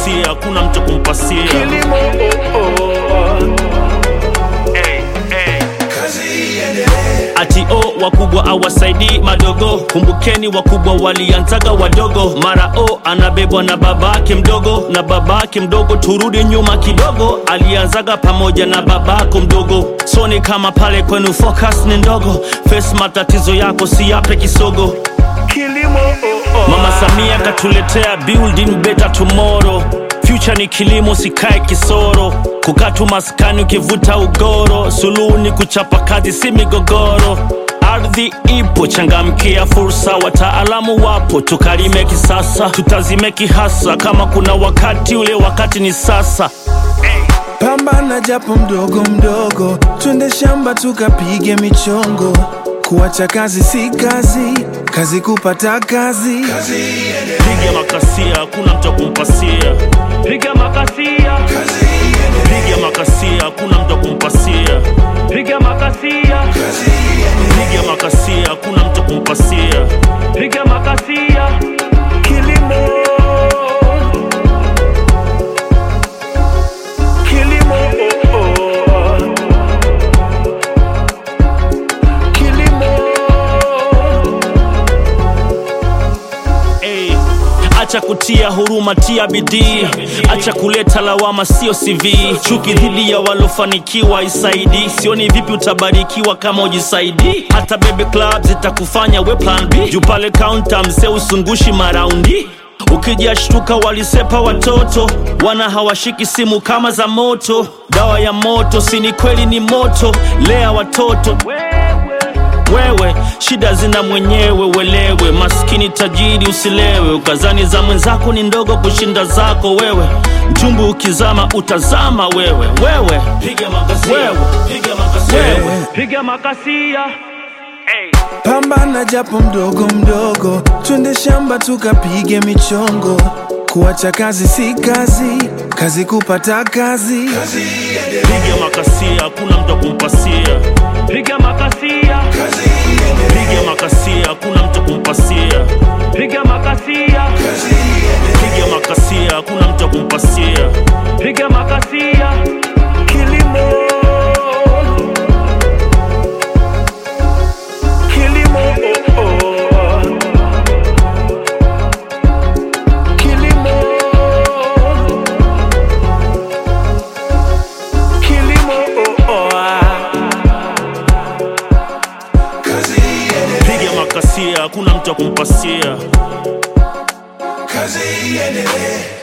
makasia, hakuna mtu kumpasia. kilimo oh, oh. Hey, hey. kazi iendelee Ati o wakubwa awasaidii madogo, kumbukeni wakubwa walianzaga wadogo. Mara o anabebwa na babake mdogo, na babake mdogo, turudi nyuma kidogo, alianzaga pamoja na babako mdogo. So ni kama pale kwenu focus ni ndogo, face matatizo yako si yape kisogo. kilimo oh, oh. Mama Samia katuletea building better tomorrow. Future ni kilimo, sikae kisoro. Kukaa tu maskani ukivuta ugoro. Suluhu ni kuchapa kazi, si migogoro. Ardhi ipo, changamkia fursa. Wataalamu wapo, tukalime kisasa, tutazime kihasa. Kama kuna wakati, ule wakati ni sasa. Pambana japo mdogo mdogo, twende shamba tukapige michongo. Kuacha kazi si kazi, kazi kupata kazi. kazi iendelee Piga makasia, hakuna mtu wa kumpasia. Piga makasia, kazi iendelee piga makasia, hakuna mtu wa kumpasia. Piga makasia. kazi iendelee piga makasia, hakuna mtu kumpasia. Piga makasia, kilimo kilimo oh, oh. kilimo hey. Acha kutia huruma, tia bidii. Acha kuleta lawama, sio CV. Chuki dhidi ya walofanikiwa isaidi. Sioni vipi utabarikiwa kama ujisaidi. Hata bebe club zitakufanya we plan B. Juu pale counter mzee usungushi maraundi ukijashtuka walisepa watoto wana hawashiki simu kama za moto dawa ya moto sini kweli ni moto lea watoto wewe shida zina mwenyewe welewe maskini tajiri usilewe ukazani za mwenzako ni ndogo kushinda zako wewe mchumbu ukizama utazama wewe wewe piga makasia wewe piga makasia wewe piga makasia hey. Pambana japo mdogo mdogo, twende shamba tukapige michongo. Kuacha kazi si kazi, kazi kupata kazi. kazi iendelee piga makasia hakuna mtu wa kumpasia piga makasia kazi iendelee piga makasia hakuna mtu kumpasia piga makasia kazi iendelee piga makasia hakuna mtu wa kumpasia piga makasia kilimo kilimo oh, oh. kilimo kilimo oh, oh. kazi iendelee piga makasia hakuna mtu wa kumpasia kazi iendelee